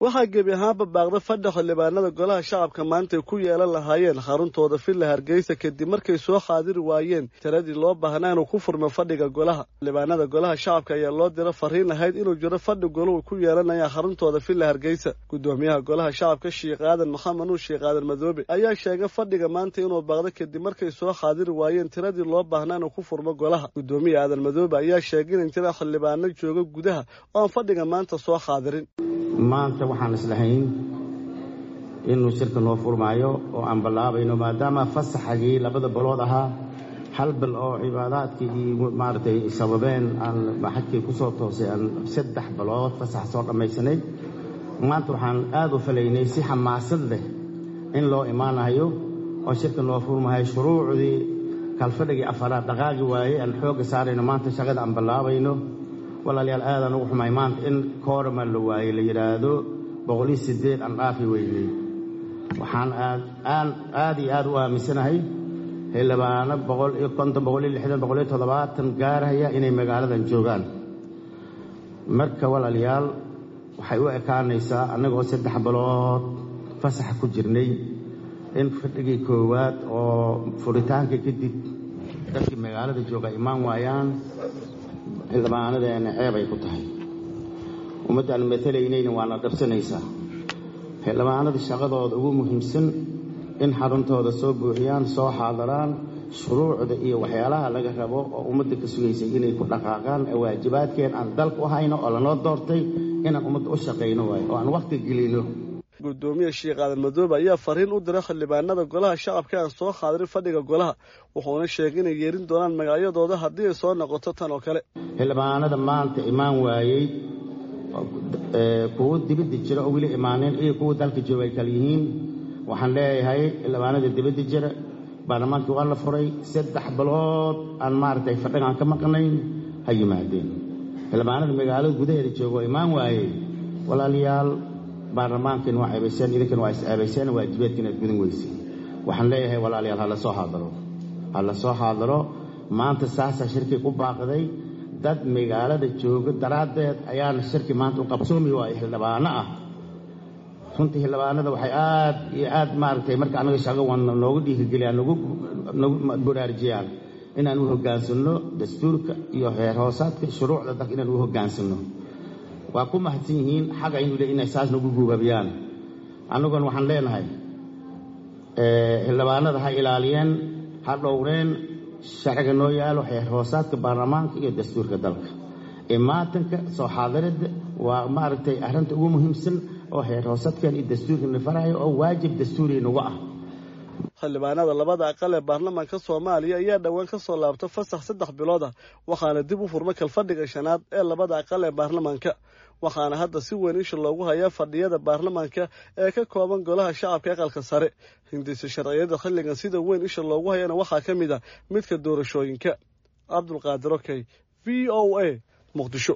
waxaa gebi ahaanba baaqda fadhi xildhibaanada golaha shacabka maanta ay ku yeelan lahaayeen xaruntooda villa hargeysa kadib markay soo xaadiri waayeen tiradii loo baahnaa inuu ku furmo fadhiga golaha xildhibaanada golaha shacabka ayaa loo dira fariin ahayd inuu jiro fadhi golahu ku yeelanaya xaruntooda villa hargeysa gudoomiyaha golaha shacabka sheekh aadan maxamed nuur sheekh aadan madoobe ayaa sheegay fadhiga maanta inuu baaqdo kadib markay soo xaadiri waayeen tiradii loo baahnaa inuu ku furmo golaha gudoomiya aadan madoobe ayaa sheegay in jira xildhibaano jooga gudaha oo aan fadhiga maanta soo xaadirin maanta waxaan islahayn inuu shirka noo furmaayo oo aan ballaabayno maadaama fasaxagii labada balood ahaa hal bil oo cibaadaadkii iyo maaragtay sababeen aan xajkii ku soo toosay aan saddex balood fasax soo dhammaysanay maanta waxaan aad u falaynay si xamaasad leh in loo imaanayo oo shirka noo furmahayo shuruucdii kalfadhigii afaraad dhaqaagi waaye aan xoogga saarayno maanta shaqada aan ballaabayno walaalayaal aadaan ugu xumay maanta in koorama la waaye la yidhaahdo boqoliyo siddeed aan dhaafi weynay waxaan aad aad iyo aad u aaminsanahay xildhibaano boqol iyo konton boqol iyo lixdan boqol iyo toddobaatan gaarhaya inay magaaladan joogaan marka walaalayaal waxay u ekaanaysaa annagoo saddex bilood fasaxa ku jirnay in fadhigii koowaad oo furitaanka kadib dadkii magaalada jooga imaan waayaan xildhibaanadeena ceeb ay ku tahay ummaddaan matalaynayna waana dhabsanaysaa xildhibaanada shaqadooda ugu muhiimsan in xaruntooda soo buuxiyaan soo xaadaraan shuruucda iyo waxyaalaha laga rabo oo ummadda ka sugaysay inay ku dhaqaaqaan ee waajibaadkeen aan dalku u hayno oo lanoo doortay inaan ummadda u shaqayno waayo oo aan wakhti gelino gudoomiya sheekh aadan madoobe ayaa fariin u diray xildhibaanada golaha shacabka aan soo xaadirin fadhiga golaha wuxuuna sheegay inay yeerin doonaan magacyadooda haddii ay soo noqoto tan oo kale xildhibaanada maanta imaan waayey kuwo dibadda jira oo weli imaaneen iyo kuwa dalka jooga ay kala yihiin waxaan leeyahay xildhibaanada dibadda jira baarlamaankii waa la furay saddex bilood aan maaragtay fadhigaan ka maqnayn ha yimaadeen xildhibaanada magaalada gudaheeda jooga oo imaan waayey walaalayaal baarlamaankiina waa ceebayseen idinkana waa is ceebayseen waajibaadkiina aad gudan weyseen waxaan leeyahay walaalayaal ha la soo xaadaro ha la soo xaadaro maanta saasaa shirkii ku baaqday dad magaalada jooga daraaddeed ayaana shirki maanta u qabsoomi waayo xildhibaano ah runtii xildhibaanada waxay aad iyo aad maaragtay marka annaga shaqo wadna noogu dhiirigeliyaan nagu baraarujiyaan inaan u hoggaansanno dastuurka iyo heer hoosaadka shuruucda dalka inaan u hoggaansanno waa ku mahadsan yihiin xaga inuu le inay saas nagu guubabiyaan annaguna waxaan leenahay xildhibaanada ha ilaaliyeen ha dhowreen sharciga noo yaalo xeer hoosaadka baarlamaanka iyo dastuurka dalka imaatanka soo xaadiridda waa maaragtay arrinta ugu muhiimsan oo xeer hoosaadkan iyo dastuurkana farayo oo waajib dastuuri nagu ah xildhibaanada labada aqal ee baarlamaanka soomaaliya ayaa dhowaan ka soo laabta fasax saddex bilood ah waxaana dib u furma kalfadhiga shanaad ee labada aqal ee baarlamaanka waxaana hadda si weyn isha loogu hayaa fadhiyada baarlamaanka ee ka kooban golaha shacabka aqalka sare hindisa sharciyada xilligan sida weyn isha loogu hayana waxaa ka mid ah midka doorashooyinka cabdulqaadir okey v o a muqdisho